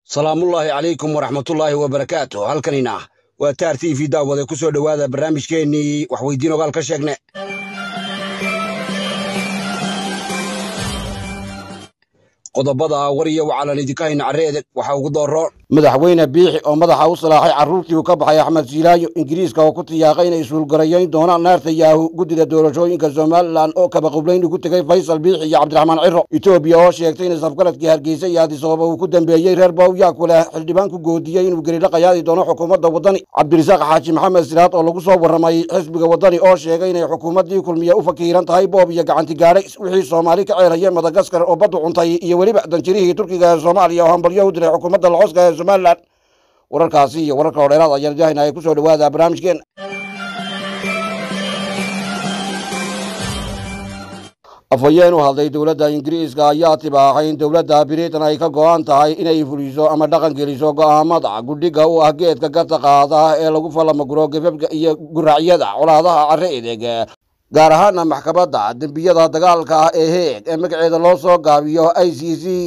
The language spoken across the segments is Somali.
salaamullaahi calaykum waraxmatullaahi wabarakaatu halkanina waa taar t v daawade ku soo dhowaada barnaamijkeennii waxweydiin ogaal ka sheegne qodobada war iyo wacalan idinka hayna carreede waxaa ugu dooro madaxweyne biixi oo madaxa u salaaxay carruurtii uu ka baxay axmed siilaayo ingiriiska oo ku tiyaaqay inay isuulgarayayn doonaan naarta yaahu guddida doorashooyinka somalilan oo kabaqublayn ugu tegay faysal biixi iyo cabdiraxmaan ciro etoobiya oo sheegtay in safgaradkii hargeysa iyo adisababa uu ku dambeeyey reer bawyaku leh xildhibaan ku goodiyey inuu gelidha qayaadi doono xukuumadda waddani cabdirisaaq xaaji maxamed siraad oo lagu soo warramay xisbiga waddani oo sheegay inay xukuumaddii kulmiya u fakiiran tahay boob iyo gacanti gaadhay wixii soomaali ka ceeraya madagaskar oo baddu cuntay iyo weliba danjirihii turkiga ee soomaaliya oo hambalyo u diray xukuumadda lacoska ee somalilan wararkaasi iyo wararka hodheeraad ayaan idahayna ay ku soo dhowaada barnaamijkeen afhayeen u hadlay dowladda ingiriiska ayaa tibaaxay in dowladda britain ay ka go'an tahay inay fuliso ama dhaqan geliso go'aamada gudhiga u ah geedka garta qaada ee lagu falamaguro gafafka iyo guracyada colaadaha carre edeg gaar ahaana maxkamadda dembiyada dagaalka ah ee heeg ee magaceeda loo soo gaabiyo i c c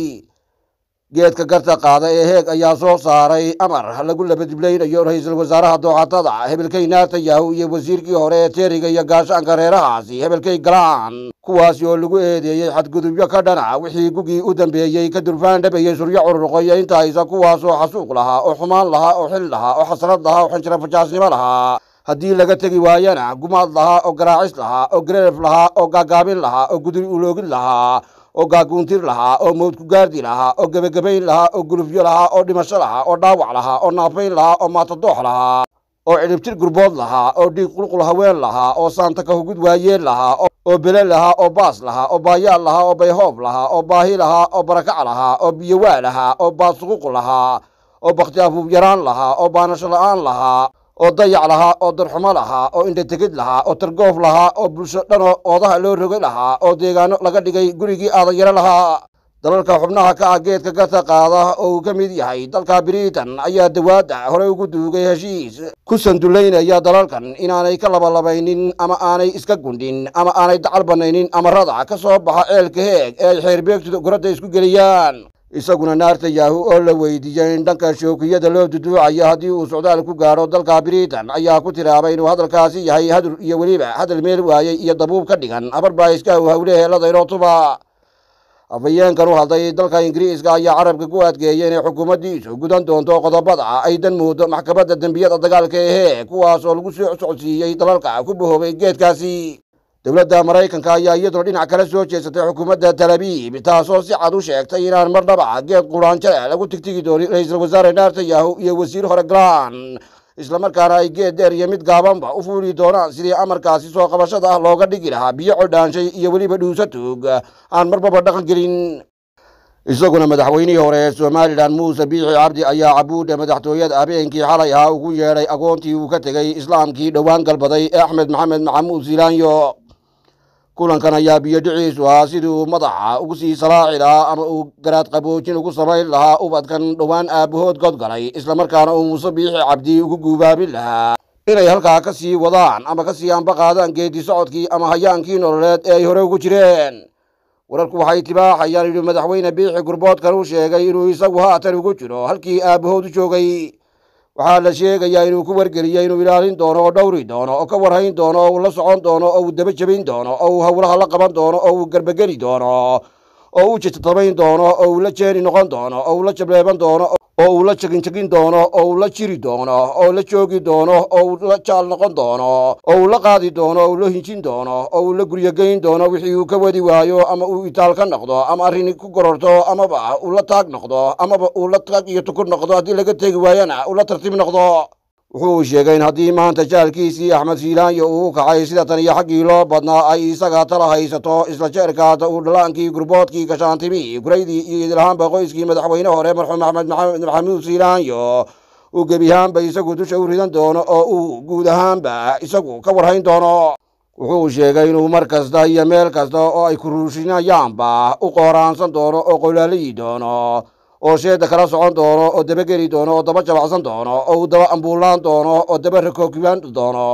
geedka garta qaada ee heeg ayaa soo saaray amar lagu labadiblaynayo ra-iisul wasaaraha dooxatada hebelkey naatayahu iyo wasiirkii hore ee teeriga iyo gaashaanka reerahaasi hebelkey galaan kuwaasi oo lagu eedeeyey xadgudubyo ka dhana wixii gugii u dambeeyey ka durfaan dhabayey suryo cururqoyo inta haysa kuwaasoo xasuuq lahaa oo xumaan lahaa oo xil lahaa oo xasrad lahaa oo xanjira fajaasnimo lahaa haddii laga tegi waayana gumaad lahaa oo garaacis lahaa oo gareeref lahaa oo gaagaabin lahaa oo gudri uloogid lahaa oo gaaguuntir lahaa oo mawdku gaardi lahaa oo gebagabayn lahaa oo gulufyo lahaa oo dhimasho lahaa oo dhaawac lahaa oo naafayn lahaa oo maatadoox lahaa oo cidhibtir gurbood lahaa oo dhiig qulqul haween lahaa oo saanta kahugud waayeen lahaa oo bele lahaa oo baas lahaa oo baayaal lahaa oo bayhoob lahaa oo baahi lahaa oo barakac lahaa oo biyowaa lahaa oo baasuquq lahaa oo bakhti afuub yaraan lahaa oo baanasho la'aan lahaa oo dayac lahaa oo darxumo lahaa oo indhategid lahaa oo targoof lahaa oo bulsho dhanoo oodaha loo rogay lahaa oo deegaano laga dhigay gurigii aadanyaro lahaa dalalka xubnaha ka ah geedka garta qaada oo uu ka mid yahay dalka britain ayaa dawaadda horey ugu duugay heshiis ku sandullaynaya dalalkan inaanay ka labalabaynin ama aanay iska gundhin ama aanay dacal bannaynin amarada ka soo baxa ceelka heeg ee ay xeerbeegtu goradda isku geliyaan isaguna naarta yaahu oo la weydiiyey in dhanka shookiyada loo duduucayo haddii uu socdaal ku gaadho dalka britain ayaa ku tiraabay inuu hadalkaasi yahay hadur iyo weliba hadal meel waayey iyo dabuub ka dhigan abarba iska u hawleheeladayrotuba afhayeenkan u hadlay dalka ingiriiska ayaa carabka ku adkeeyey inay xukuumaddiisu gudan doonto qodobada ay dan moodo maxkamadda dembiyada dagaalka ehe kuwaas oo lagu soo socodsiiyey dalalka ku bahoobay geedkaasi dowladda maraykanka ayaa iyaduna dhinac kala soo jeesatay xukuumadda talabiib taasoo si cad u sheegtay inaan marnaba geed quraanjale lagu tigtigi doonin ra-iisul wasaare naartayahu iyo wasiir hore galaan islamarkaana ay geed dheer iyo mid gaabanba u fuuli doonaan sidii amarkaasi soo qabashada ah looga dhigi lahaa biyo codhaanshay iyo weliba dhuusa tuug aan marbaba dhaqan gelin isaguna madaxweynihii hore ee somalilan muuse biixi cabdi ayaa cabuudha madaxtooyada habeenkii xalay ahaa ugu yeedhay agoontii uu ka tegey islaamkii dhowaan galbaday ee axmed maxamed maxamuud siilaanyo kulankan ayaa biyo dhiciisu ahaa sidii uu madaxa ugu sii salaaci lahaa ama uu garaad qaboojin ugu samayn lahaa ubadkan dhowaan aabbahood godgalay islamarkaana uu muuse biixi cabdi ugu guubaabin lahaa inay halkaa ka sii wadaan ama ka sii anba qaadaan geedi socodkii ama hayaankii nololeed ee ay hore ugu jireen wararku waxay tibaaxayaan inuu madaxweyne biixi gurboodkan u sheegay inuu isagu haatan ugu jiro halkii aabbahood u joogay waxaa la sheegayaa inuu ku wargeliyey inuu ilaalin doono oo dhowri doono oo ka warhayn doono oo uu la socon doono oo uu daba jebin doono oo uu howlaha la qaban doono oo uu garbageli doono oo uu jitatabayn doono oo uu la jeeni noqon doono oo uu la jableeban doono oo uu la jeginjegin doono oo uu la jiri doono oo la joogi doono oo uu la jaal noqon doono oo uu la qaadi doono oo uu la hinjin doono oo uu la guryogeyn doono wixii uu ka wadi waayo ama uu itaal ka noqdo ama arrin ku gororto amaba uu la taag noqdo amaba uu la taag iyo tukur noqdo haddii laga tegi waayana uu la tartiib noqdo wuxuu sheegay in haddii maanta jaalkiisii axmed siilaanyo uu u kacay sida tan iyo xaggii loo badnaa ay isaga tala haysato isla jeerkaata uu dhalaankii gurboodkii gashaantimii kuraydii iyo idilahaanba qoyskii madaxweyne hore marxuum axmed maxamed maxamuud siilaanyo uu gebi ahaanba isagu dusha u ridan doono oo uu guud ahaanba isagu ka warhayn doono wuxuu sheegay inuu mar kasta iyo meel kasta oo ay kuruushinayaanba u qooraansan doono oo qolaalayi doono oo sheeda kala socon doono oo dabageli doono oo daba jabacsan doono oo uu daba ambuulaan doono oo daba rakookiwaan doono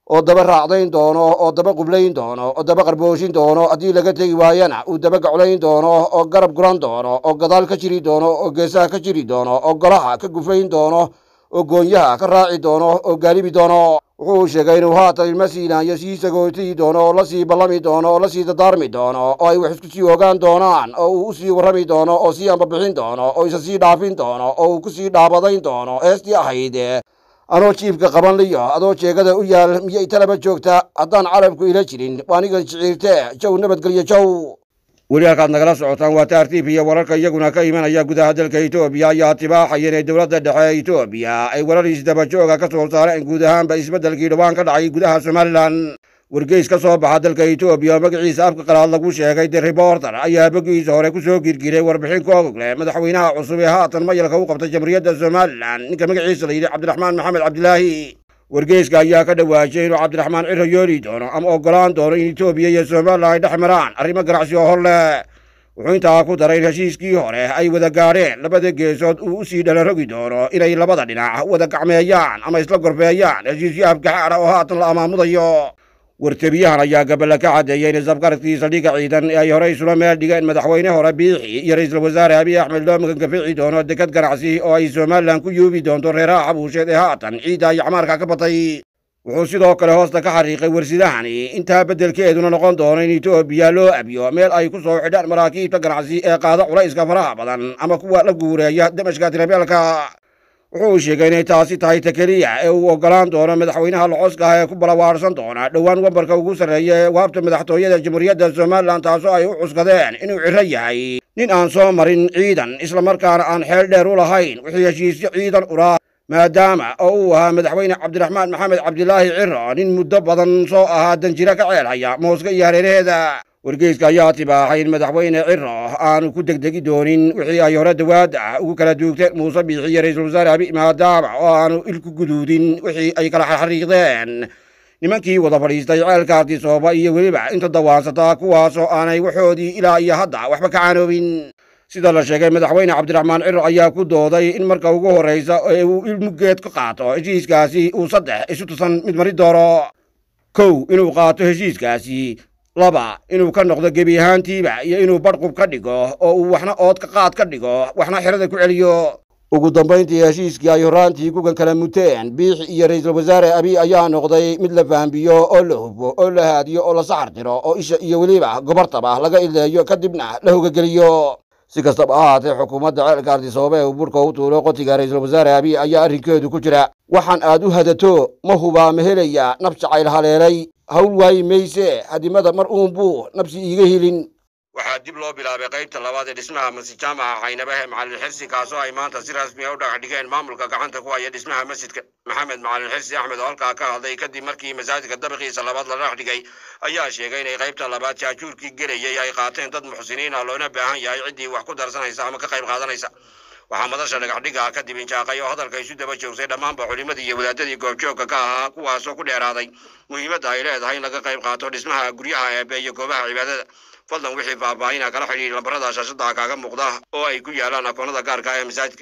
oo daba raacdayn doono oo daba qublayn doono oo daba qarbooshin doono haddii laga tegi waayana uu daba gaclayn doono oo garab guran doono oo gadaal ka jiri doono oo geesaha ka jiri doono oo golaha ka gufayn doono oo goonyaha ka raaci doono oo gaalibi doono wuxuu sheegay inuu haatan ilma siinaanyo sii sagootii doono oo lasii ballami doono oo lasii dadaarmi doono oo ay wax isku sii ogaan doonaan oo uu usii warrami doono oo sii ambabixin doono oo isa sii dhaafin doono oo uu kusii dhaabadayn doono heestii ahayd anoo jiibka qaban liyo adoo jeegada u yaal miyay talaba joogta haddaan carabku ila jirin waanigan shiciirte jow nabadgelyo jow weli halkaad nagala socotaan waa taartiib iyo wararka iyaguna ka imanaya gudaha dalka etoobiya ayaa tibaaxaya inay dowladda dhexe ee etoobiya ay warar isdabajooga ka soo saareen guud ahaanba isbeddelkii dhowaan ka dhacay gudaha somalilan wargeys ka soo baxa dalka etoobiya oo magaciisa afka qalaad lagu sheegay the reporter ayaa bogiisa hore ku soo girgiray warbixin ka ogogle madaxweynaha cusub ee haatan mayalka u qabtay jamhuuriyadda somalilan ninka magaciisa la yidhi cabdiraxmaan maxamed cabdilaahi wargeyska ayaa ka dhawaajiyay inuu cabdiraxmaan ciro yooli doono ama oggolaan doono in etoobiya iyo somalilan ay dhex maraan arrimo ganacsi oo hor leh wuxuu intaa ku daray in heshiiskii hore ay wada gaadheen labada geesood uu usii dhalarogi doono inay labada dhinac wada gacmeeyaan ama isla gorfeeyaan heshiisyo afgaxaana oo haatan la amaamudayo wartebiyahan ayaa gaballa ka caddeeyey in isafgaradkii saldhigga ciidan ee ay horey isula meel dhigeen madaxweyne hore biixi iyo ra-iisul wasaare abiy axmed loo magangafici doono dekad ganacsi oo ay somalilan ku yuubi doonto reeraha xabuusheed ee haatan ciidda iyo camaarka ka batay wuxuu sidoo kale hoosta ka xariiqay warsidahani intaa beddelkeeduna noqon doono in etoobiya loo abiyo meel ay ku soo xidhaan maraakiibta ganacsi ee qaada culayska faraha badan ama kuwa la guureeya damashka tirabeelka wuxuu sheegay inay taasi tahay ta keliya ee uu oggolaan doono madaxweynaha locoska ah ee ku balawaarsan doona dhowaan wambarka ugu sarreeya ee waabta madaxtooyada jamhuuriyadda somalilan taasoo ay u cuskadeen inuu ciro yahay nin aan soo marin ciidan islamarkaana aan xeel dheer u lahayn wixii heshiisyo ciidan uraa maadaama oo uu ahaa madaxweyne cabdiraxmaan maxamed cabdilaahi ciro nin muddo badan soo ahaa danjiro ka ceelhaya mooska iyo hareeraheeda wargeyska ayaa tibaaxay in madaxweyne ciro aanu ku degdegi doonin wixii ay hore dawaadda ugu kala duugteen muuse biixi iyo ra-iisul wasaare abi maadaama oo aanu ilku guduudin wixii ay kala xariiqdeen nimankii wada fadhiistay ceelka artisooba iyo weliba inta dawaansataa kuwaasoo aanay waxoodii ilaa iyo hadda waxba ka caanoobin sida la sheegay madaxweyne cabdiraxmaan ciro ayaa ku dooday in marka ugu horraysa ee uu ilmugeed ka qaato heshiiskaasi uu saddex isu tusan mid mari doono kow inuu qaato heshiiskaasi laba inuu ka noqdo gebi ahaantiiba iyo inuu badhqub ka dhigo oo uu waxna ood ka qaad ka dhigo waxna xerada ku celiyo ugu dambayntii heshiiskii ay horraantii kugan kala muteen biixi iyo ra-iisul wasaare abiy ayaa noqday mid la fahambiyo oo la hubbo oo la haadiyo oo la saxar tiro oo isha iyo weliba gobartaba laga ileeyo kadibna la hogageliyo si kastaba ha ahaatee xukuumadda ceelka ardisoobe ee uu burhka u tuulo qotiga ra-iisul wasaare abiy ayaa arrinkeedu ku jira waxaan aad u hadato ma hubaa ma helaya nab jacayl haleelay hawl waayi mayse hadimada mar uunbuu nabsi iiga helin waxaa dib loo bilaabay qaybta labaad ee dhismaha masjid jaamaca caynabahe macalin xirsi kaasoo ay maanta si rasmi a u dhagax dhigeen maamulka gacanta ku haya dhismaha masjidka maxamed macalin xirsi axmed oo halkaa ka hadlay kadib markii masaajidka dabiqiisa labaad la dhagax dhigay ayaa sheegay inay qaybta labaad jaajuurkii gelayay ay qaateen dad muxsiniin ah loona baahan yahay ciddii wax ku darsanaysa ama ka qayb qaadanaysa waxaa madasha dhagaxdhiga kadib injaaqay oo hadalka isu daba joogsay dhammaanba culimadii iyo wadaadadii goobjoogka ka ahaa kuwaasoo ku dheeraaday muhiimadda ay leedahay in laga qayb qaato dhismaha guryaha eebe iyo goobaha cibaadada fadlan wixii faahfaahina kala xidhiir lambarada shaashada kaaga muuqda oo ay ku yaalaan akoonada gaarka ee masaajidka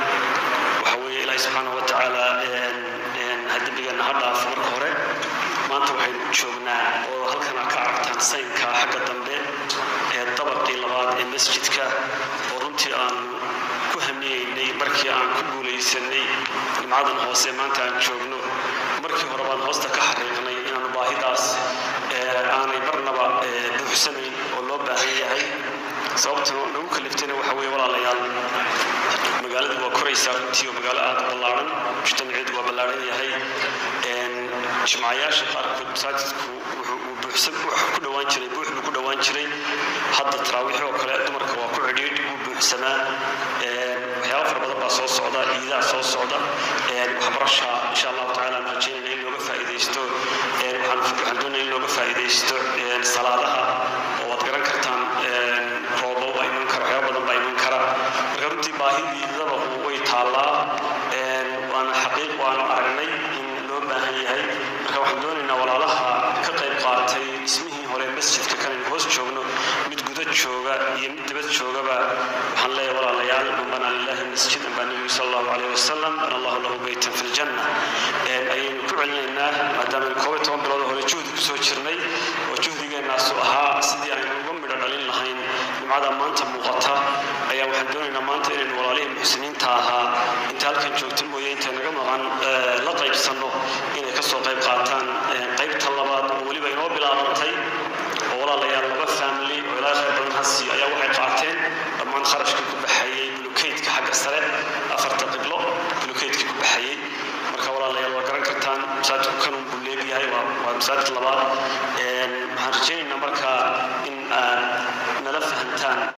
waxa weeye ilaahi subxaana wa tacaala hadembigeenna ha dhaafo marka hore maanta waxaynu u joognaa oo halkan aad ka aragtaan saynka xagga dambe ee dabaqii labaad ee masjidka oo runtii aan ku hamiyeynay markii aan ku guulaysanay nimcadan hoose maanta aan joogno markii hore baan hoosta ka xariiqnay inaanu baahidaas aanay marnaba buuxsanayn oo loo baahan yahay sababtuna nagu kaliftayna waxa weeye walaalayaal magaaladu waa koraysaa runtii oo magaalo aad u ballaaran mujtamaceedu waa ballaaran yahay jimcayaasha qaarkood masaajidku wuxuu buuxsan ku dhowaan jiray buux buu ku dhowaan jiray hadda taraawiix oo kale dumarka waa ku cidhiidh wuu buuxsamaa waxyaaba fara badan baa soo socda ciidaha soo socda waxbarasha insha allahu tacaala aan rajaynayna in looga faa'iidaysto waxaan waxaan doonaya in looga faa'iidaysto salaadaha oo waad garan kartaan roobo baa iman kara waxyaaba badan baa iman kara marka runtii baahidii dabaqu way taallaa waana xaqiiq waana aragnay in loo baahan yahay marka waxaan doonaynaa walaalaha ka qayb qaatay dhismihii hore masjidka kan aynu hoos joogno mid guda jooga iyo mid dibad joogaba waxaan leeyahay walaalayaal man banaa lillahi masjidan baa nebigu sala allahu calayhi wasalam bana allahu lahu beytan fi ljanna ayaynu ku celinaynaa maadaama koob iyo toban bilood hore juhdi kusoo jirnay oo juhdigeenaasu ahaa sidii aynu uga midho dhalin lahayn nimcada maanta muuqata ayaa waxaan doonaynaa maanta inaynu walaalihii muxsiniinta ahaa inta halkan joogta mooye intay naga maqan la qaybsanno inay ka soo qayb qaataan qaybta labaad oo weliba inoo bilaabantay oo walaalayaal laba family oo ilaa khayr badan hasi ayaa waxay qaateen dhammaan kharashkii ku baxayey bulukeydka xagga sare afarta qiblo bulukeydkii ku baxayey marka walaalayaal waa garan kartaan masaajidku kanun buu leegayahay waa masaajid labaad waxaan rajaynaynaa marka in aad nala fahantaan